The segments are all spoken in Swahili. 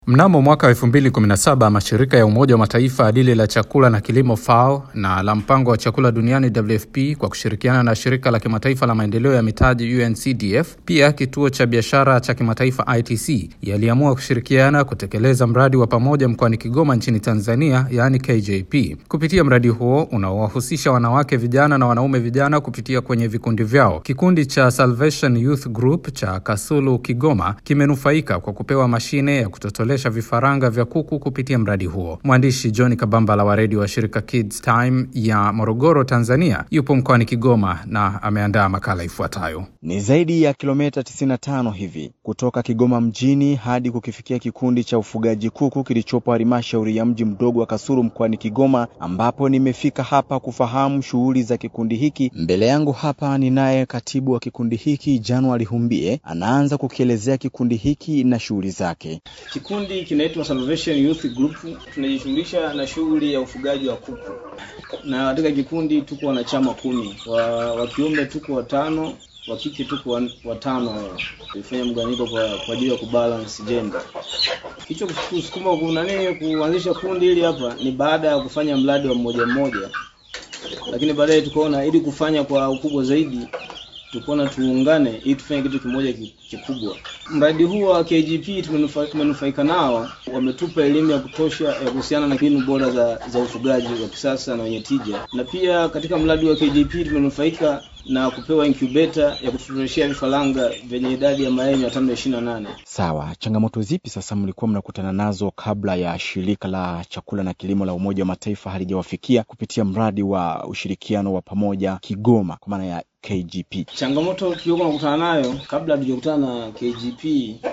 Mnamo mwaka 2017 mashirika ya Umoja wa Mataifa lile la chakula na kilimo FAO na la mpango wa chakula duniani WFP kwa kushirikiana na shirika la kimataifa la maendeleo ya mitaji UNCDF, pia kituo cha biashara cha kimataifa ITC yaliamua kushirikiana kutekeleza mradi wa pamoja mkoani Kigoma nchini Tanzania, yaani KJP. Kupitia mradi huo unaowahusisha wanawake vijana na wanaume vijana kupitia kwenye vikundi vyao, kikundi cha Salvation Youth Group cha Kasulu Kigoma kimenufaika kwa kupewa mashine ya kutotolea vifaranga vya kuku kupitia mradi huo. Mwandishi John Kabambala wa redio wa shirika Kids Time ya Morogoro, Tanzania, yupo mkoani Kigoma na ameandaa makala ifuatayo. Ni zaidi ya kilomita 95 hivi kutoka Kigoma mjini hadi kukifikia kikundi cha ufugaji kuku kilichopo halmashauri ya mji mdogo wa Kasulu mkoani Kigoma, ambapo nimefika hapa kufahamu shughuli za kikundi hiki. Mbele yangu hapa ninaye katibu wa kikundi hiki Januari Humbie, anaanza kukielezea kikundi hiki na shughuli zake. Kikundi kinaitwa Salvation Youth Group. Tunajishughulisha na shughuli ya ufugaji wa kuku, na katika kikundi tuko wanachama kumi, wa, wa kiume tuko watano, wa kike tuko watano. Tulifanya mgawanyiko kwa kwa ajili ya kubalance gender. Hicho kusukuma kuna nini kuanzisha kundi hili hapa ni baada ya kufanya mradi wa mmoja mmoja, lakini baadaye tukaona ili kufanya kwa ukubwa zaidi tukaona tuungane ili tufanye kitu kimoja kikubwa. Mradi huu wa KGP tumenufaika nao, wametupa elimu ya kutosha ya kuhusiana na mbinu bora za, za ufugaji wa kisasa na wenye tija, na pia katika mradi wa KGP tumenufaika na kupewa incubator ya kututoleshea vifaranga vyenye idadi ya mayai mia tano ishirini na nane. Sawa, changamoto zipi sasa mlikuwa mnakutana nazo kabla ya shirika la chakula na kilimo la Umoja wa Mataifa halijawafikia kupitia mradi wa ushirikiano wa pamoja Kigoma kwa maana ya KGP? Changamoto tuliokuwa nakutana nayo kabla hatujakutana na KGP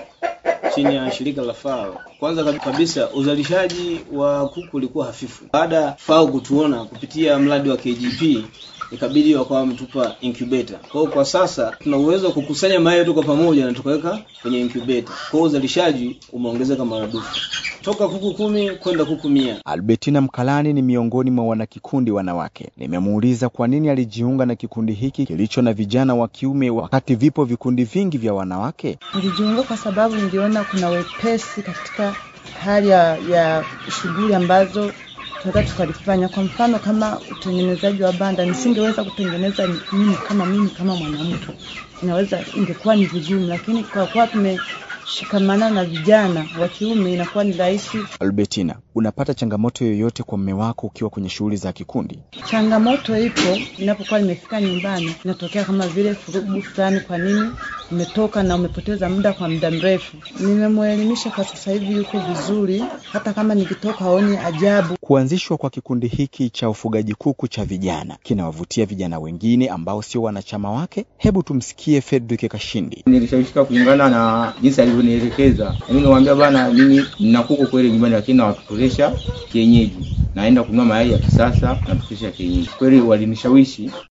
chini ya shirika la FAO, kwanza kabisa uzalishaji wa kuku ulikuwa hafifu. Baada ya FAO kutuona kupitia mradi wa KGP ikabidi wakawa wametupa incubator. Kwa hiyo kwa sasa tuna uwezo wa kukusanya mayai yote kwa pamoja na tukaweka kwenye incubator. Kwa hiyo uzalishaji umeongezeka maradufu toka kuku kumi kwenda kuku mia. Albertina Mkalani ni miongoni mwa wanakikundi wanawake. Nimemuuliza kwa nini alijiunga na kikundi hiki kilicho na vijana wa kiume wakati vipo vikundi vingi vya wanawake. Nilijiunga kwa sababu niliona kuna wepesi katika hali ya, ya shughuli ambazo tunaweza tukalifanya. Kwa mfano kama utengenezaji wa banda, nisingeweza kutengeneza mimi kama mimi kama mwanamke, inaweza ingekuwa ni vigumu, lakini kwa kuwa tumeshikamana na vijana wa kiume inakuwa ni rahisi. Albertina, unapata changamoto yoyote kwa mme wako ukiwa kwenye shughuli za kikundi? Changamoto ipo inapokuwa nimefika nyumbani, inatokea kama vile furugu fulani, kwa nini umetoka na umepoteza muda kwa muda mrefu. Nimemwelimisha kwa sasa hivi yuko vizuri, hata kama nikitoka aoni ajabu. Kuanzishwa kwa kikundi hiki cha ufugaji kuku cha vijana kinawavutia vijana wengine ambao sio wanachama wake. Hebu tumsikie Fredrick Kashindi. Nilishawishika kulingana na jinsi alivyonielekeza. Mimi niwaambia bana, mimi nina kuku kweli nyumbani, lakini nawatotolesha kienyeji, naenda kununua mayai ya kisasa na kutotolesha kienyeji. Kweli walinishawishi